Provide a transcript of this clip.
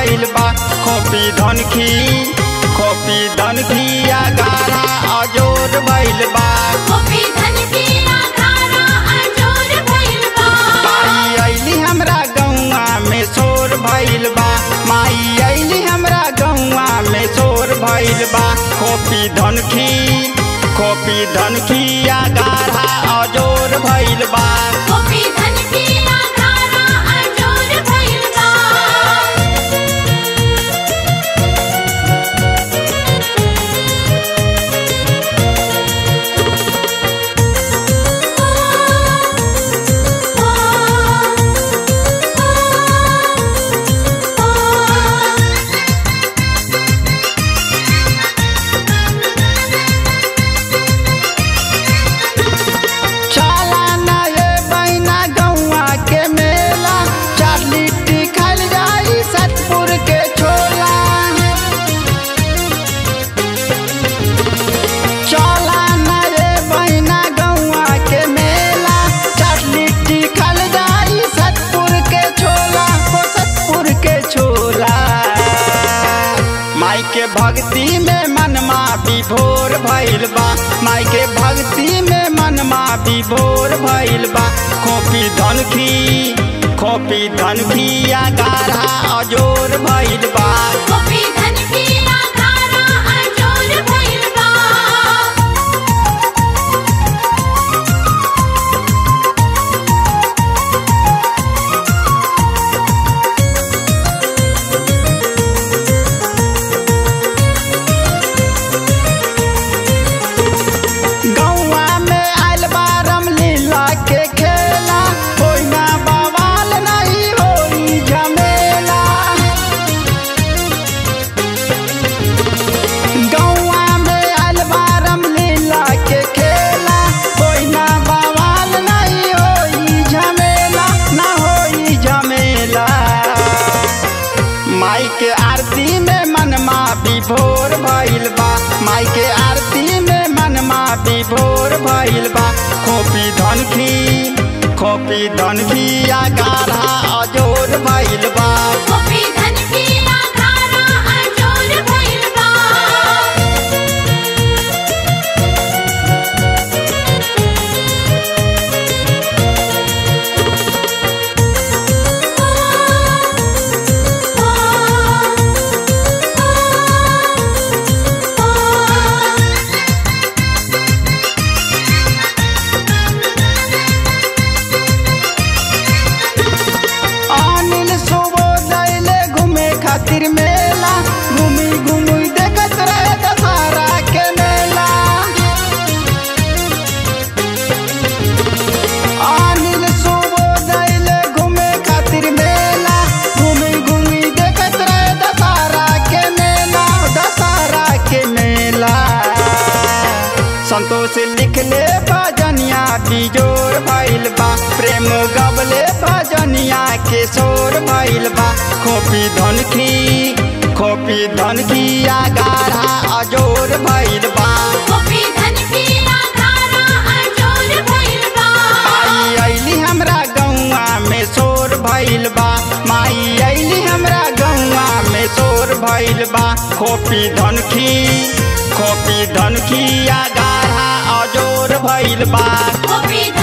भइल बा खोपी धनखी खोपी धनखी गारा अजोर भइल बा गोपी धन की आधारा अजोर भइल बा माई अइली हमरा गौआ में शोर भइल बा माई अइली हमरा गौआ में शोर भइल बा खोपी धनखी खोपी धनखी गारा अजोर भइल बा गोपी धन की आधारा अजोर भइल बा चला ना ये बहिना गौआ के मेला चार लिट्टी खाइल जाई सतपुर के छोला चला ना ये बहिना गौआ के मेला चार लिट्टी खाइल जाई सतपुर के छोला हो सतपुर के छोला माई के भक्ति में मनमा विभोर भइल बा माई के भक्ति में मनमा विभोर भइल बा खोपी धनखी खोपी धनखी गाढ़ा अजोर भइल बा गोपी धन की आधारा अजोर भइल बा गौआ में आइल बा रामलीला के खेला होई ना बवाल नहीं होई झमेला गौआ में आइल बा रामलीला के खेला होई ना बवाल नहीं होई झमेला ना होई झमेला माई के आरती में मनमा विभोर भइल बा माई के आरती में मनमा विभोर भइल बा खोपी धनखी खोपी धनखी गाढ़ा अजोर भइल बा गोपी धन की आधारा अजोर भइल बा अनिल सुबोदय ले घूमे खातिर मेला घूमी घूमी देखत रहे दशहरा के मेला अनिल सुबोदय ले घूमे खातिर मेला घूमी घूमी देखत रहे दशहरा के मेला दशहरा के मेला संतोष लिखले भजनिया बिजोर भइल बा प्रेम गबले भजनिया के शोर भइल बा खोपी धनखी खोपी धनखी गाढ़ा अजोर भइल बा गोपी धन की आधारा अजोर भइल बा माई अइली हमरा गौआ में शोर भइल बा माई अइली हमरा गौआ में शोर भइल बा खोपी धनखी खोपी धनखी गाढ़ा अजोर भइल बा गोपी धन